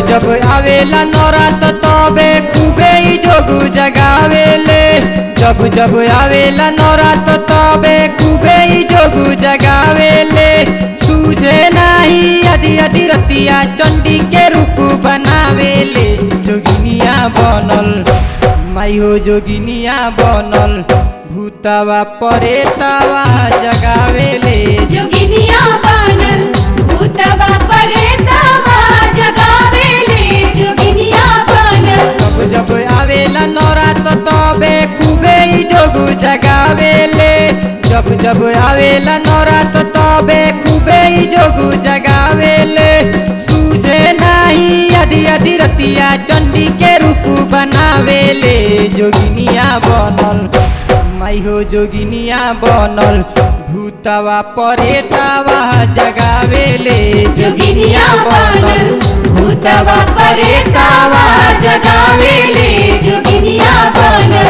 जब आवेला नौरात तबे खूबे ही जोगु जगावेले जब जब आवेला नौरात तबे खूबे ही जोगु जगावेले सूझे नाही आदि आदि रतिया चंडी के रूप बनावेले जोगिनिया बनल माई हो जोगिनिया बनल भूतवा परेतवा जगावेले जोगिनिया बनल भूतवा परेतवा जगावेले जोगिनिया बनल जब जब आवेला नौरात तबे खूबे ही जोगु जगावेले जब जब आवेला नौरात तबे खूबे ही जोगु जगावेले सूझे नाही आदि आदि रतिया चंडी के रूप बनावेले जोगिनिया बनल माई हो जोगिनिया बनल भूतवा परेतवा जगावेले जोगिनिया बनल भूतवा परेतवा जगावेले जोगिनिया बनल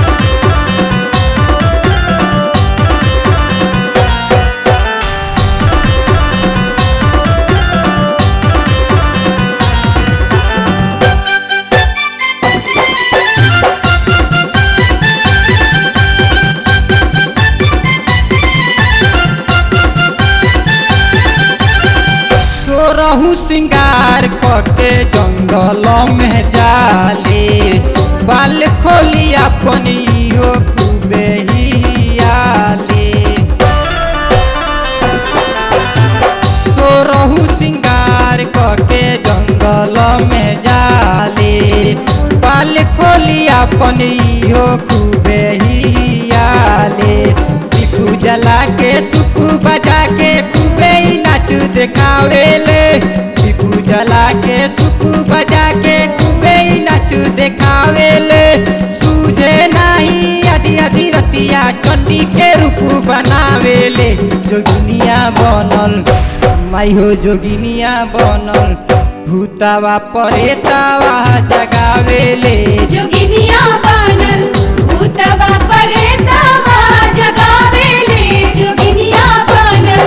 सोरहु सिंगार कके जंगल में जाले बाल खोली अपनी हो खूबे हियाले सोरहु सिंगार कके जंगल में जाले बाल खोली अपनी हो खूबे हियाले दिखू जला के सुखू बजा के खूबे ही नाच देखावेले दिखू जला के सुखू बजा के खूबे ही नाच देखावेले सूझे नाही आदि आदि रतिया चंडी के रूप बनावेले जोगिनिया बनल माई हो जोगिनिया बनल भूतावा परेतावा जगावेले जोगिनिया बनल भूतवा परेतवा जगावेले जोगिनिया बनल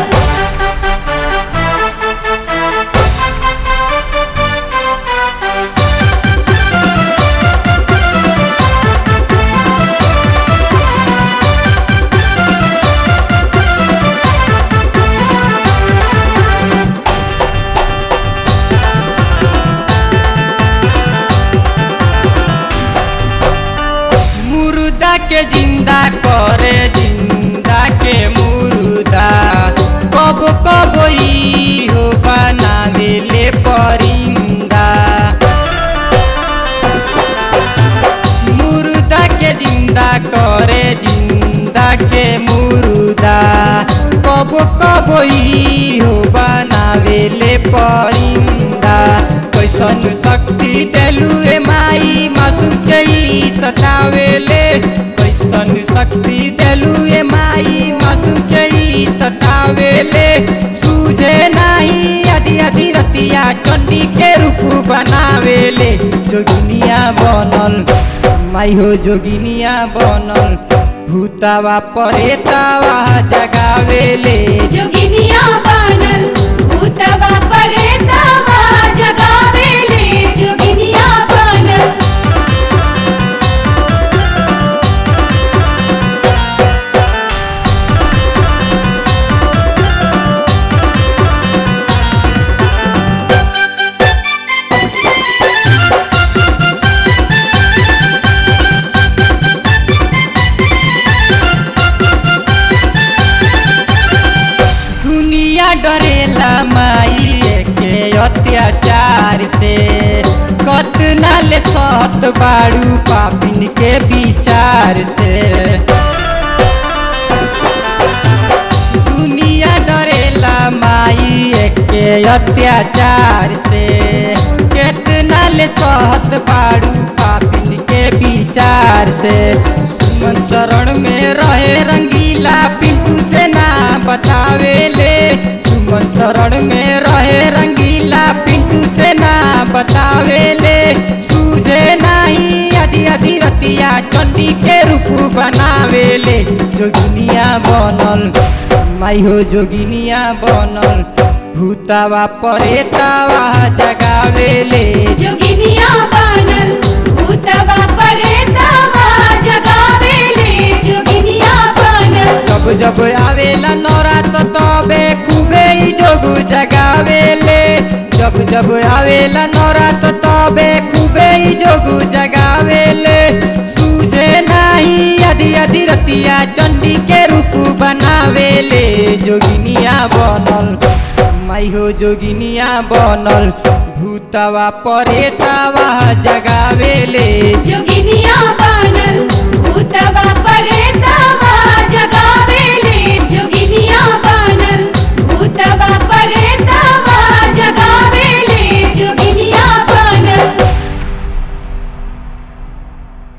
मुर्दा के जिंदा करे जिंदा के मुर्दा कब कब ई हो बनावेले परिंदा मुर्दा के जिंदा करे जिंदा के मुर्दा कब कब ई हो बनावेले परिंदा कैसन शक्ति देलू ए माई मासूम के ई सतावेले कैसन शक्ति देलू ए माई मासूम के ई सतावेले सूझे नाही आदि आदि रतिया चंडी के रूप बनावेले जोगिनिया बनल माई हो जोगिनिया बनल भूतावा परेतावा जगावेले जोगिनिया बनल भूतवा परेतवा जगावेले जोगिनिया बनल दुनिया डरेला माई के अत्याचार से कतना ले सत बाड़ू पापिन के विचार से दुनिया डरेला माई के अत्याचार से केतना ले सहत बाड़ू पापिन के विचार से सुमन शरण में रहे रंगीला पिंटू से ना बतावेले सुमन शरण में रहे रंगीला पिंटू से ना बतावेले सूझे नाही आदि आदि रतिया चंडी के रूप बनावेले जोगिनिया बनल माई हो जोगिनिया बनल भूतवा परेतवा जगावेले जोगिनिया बनल भूतवा परेतवा जगावेले जोगिनिया बनल जब जब आवेला नौरात तबे खूबे ही जोगु जगावेले जब जब आवेला नौरात तबे खूबे ही जोगु जगावेले सूझे नाही यदि यदि रतिया चंडी के रूप बनावेले जोगिनिया बनल माई हो जोगिनिया बनल भूतवा परेतवा जगावेले जोगिनिया बनल भूतवा पर